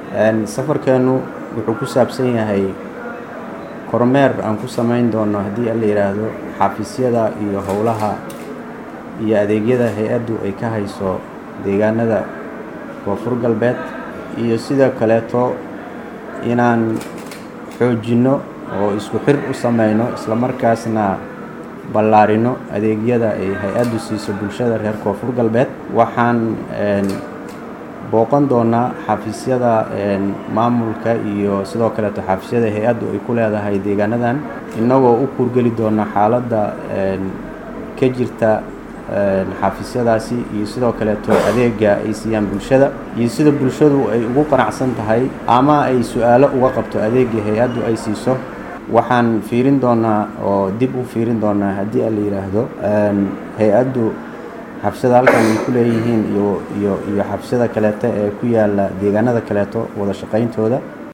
safarkeenu wuxuu ku saabsan yahay kormeer aan ku samayn doono haddii la yidhaahdo xafiisyada iyo howlaha iyo adeegyada hay-addu ay ka hayso deegaanada koonfur galbeed iyo sidoo kaleeto inaan xoojinno oo isku xir u sameyno islamarkaasna ballaarino adeegyada ay hay-addu siiso bulshada reer koonfur galbeed waxaan booqan doonaa xafiisyada maamulka iyo sidoo kaleeto xafiisyada hay-addu ay ku leedahay deegaanadan innagoo u kurgeli doona xaaladda ka jirta xafiisyadaasi iyo sidoo kaleeto adeega ay siiyaan bulshada iyo sida bulshadu ay ugu qanacsan tahay ama ay su-aalo uga qabto adeega hay-addu ay siiso waxaan fiirin doonaa oo dib u fiirin doonaa haddii a la yidhaahdo hay-addu xabsiyada halkan ay ku leeyihiin iyo iyo iyo xabsiyada kaleeto ee ku yaala deegaanada kaleeto wada shaqayntooda